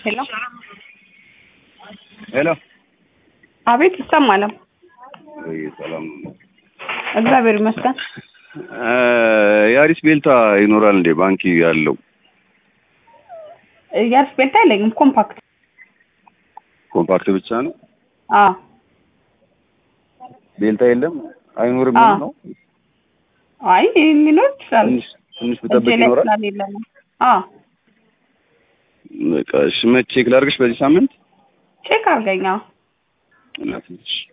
ሄሎ ሄሎ አቤት ይሰማል። ወይ ሰላም ነው። እግዚአብሔር ይመስገን። የአሪስ ቤልታ ይኖራል እንዴ ባንክ ያለው የአሪስ ቤልታ የለኝም። ኮምፓክት ኮምፓክት ብቻ ነው አዎ ቤልታ የለም አይኖርም አዎ። ነው አይ ሊኖር ይችላል። ትንሽ ትንሽ እጄ ብጠብቅ ላይ ይኖራል ስላሌለ ነው። አዎ በቃ እሺ መቼ ቼክ ላድርግሽ በዚህ ሳምንት ቼክ አድርገኝ። አዎ እና ትንሽ